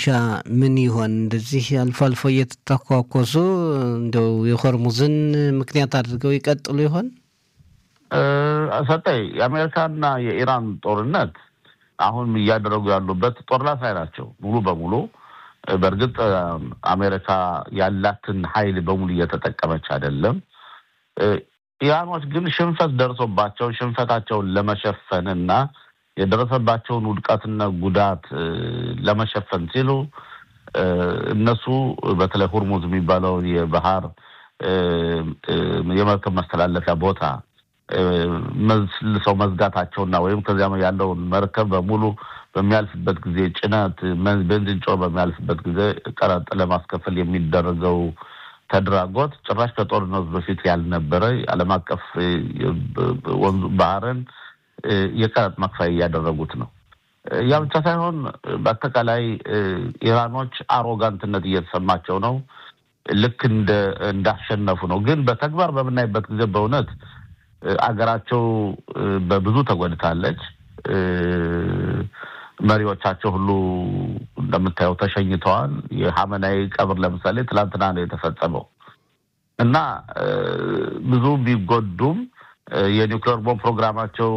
ምን ይሆን? እንደዚህ አልፎ አልፎ እየተተኳኮሱ እንደው የሆርሙዝን ምክንያት አድርገው ይቀጥሉ ይሆን? ሰጠይ የአሜሪካና የኢራን ጦርነት አሁን እያደረጉ ያሉበት ጦርነት ላይ ናቸው ሙሉ በሙሉ በእርግጥ አሜሪካ ያላትን ኃይል በሙሉ እየተጠቀመች አይደለም። ኢራኖች ግን ሽንፈት ደርሶባቸው ሽንፈታቸውን ለመሸፈን እና የደረሰባቸውን ውድቀትና ጉዳት ለመሸፈን ሲሉ እነሱ በተለይ ሁርሙዝ የሚባለውን የባህር የመርከብ መስተላለፊያ ቦታ መልሰው መዝጋታቸውና ወይም ከዚያ ያለውን መርከብ በሙሉ በሚያልፍበት ጊዜ ጭነት ቤንዚን ጮ በሚያልፍበት ጊዜ ቀረጥ ለማስከፈል የሚደረገው ተድራጎት ጭራሽ ከጦርነቱ በፊት ያልነበረ ዓለም አቀፍ ወንዙ ባህርን የቀረጥ መክፈያ እያደረጉት ነው። ያ ብቻ ሳይሆን በአጠቃላይ ኢራኖች አሮጋንትነት እየተሰማቸው ነው። ልክ እንደ እንዳሸነፉ ነው። ግን በተግባር በምናይበት ጊዜ በእውነት አገራቸው በብዙ ተጎድታለች። መሪዎቻቸው ሁሉ እንደምታየው ተሸኝተዋል። የሀመናዊ ቀብር ለምሳሌ ትላንትና ነው የተፈጸመው እና ብዙ ቢጎዱም የኒውክሌር ቦምብ ፕሮግራማቸው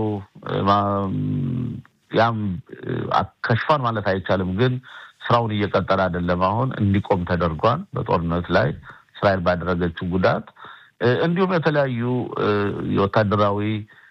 ያም ከሽፏን ማለት አይቻልም፣ ግን ስራውን እየቀጠለ አይደለም። አሁን እንዲቆም ተደርጓል። በጦርነት ላይ እስራኤል ባደረገችው ጉዳት እንዲሁም የተለያዩ የወታደራዊ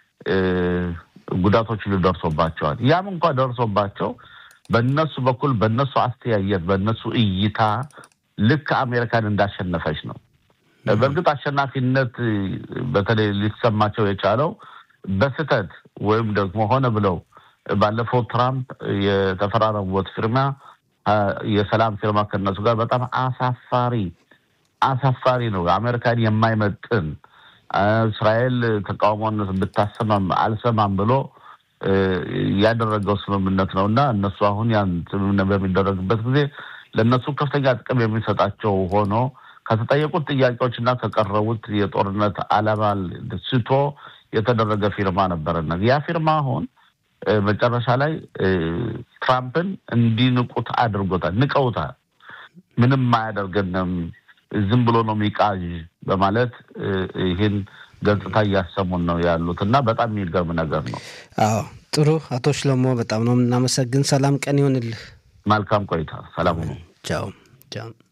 ጉዳቶች ደርሶባቸዋል። ያም እንኳ ደርሶባቸው በነሱ በኩል በነሱ አስተያየት በነሱ እይታ ልክ አሜሪካን እንዳሸነፈች ነው። በእርግጥ አሸናፊነት በተለይ ሊሰማቸው የቻለው በስህተት ወይም ደግሞ ሆነ ብለው ባለፈው ትራምፕ የተፈራረሙት ፊርማ የሰላም ፊርማ ከነሱ ጋር በጣም አሳፋሪ አሳፋሪ ነው። አሜሪካን የማይመጥን እስራኤል ተቃውሞነት ብታሰማም አልሰማም ብሎ ያደረገው ስምምነት ነው እና እነሱ አሁን ያን ስምምነት በሚደረግበት ጊዜ ለእነሱ ከፍተኛ ጥቅም የሚሰጣቸው ሆኖ ከተጠየቁት ጥያቄዎች እና ከቀረቡት የጦርነት ዓላማ ስቶ የተደረገ ፊርማ ነበረና ያ ፊርማ አሁን መጨረሻ ላይ ትራምፕን እንዲንቁት አድርጎታል። ንቀውታል። ምንም አያደርገንም ዝም ብሎ ነው ሚቃዥ በማለት ይህን ገጽታ እያሰሙን ነው ያሉት እና በጣም የሚገርም ነገር ነው። አዎ ጥሩ። አቶ ሽለሞ በጣም ነው የምናመሰግን። ሰላም ቀን ይሆንልህ። መልካም ቆይታ። ሰላም ሁኑ። ቻው ቻው።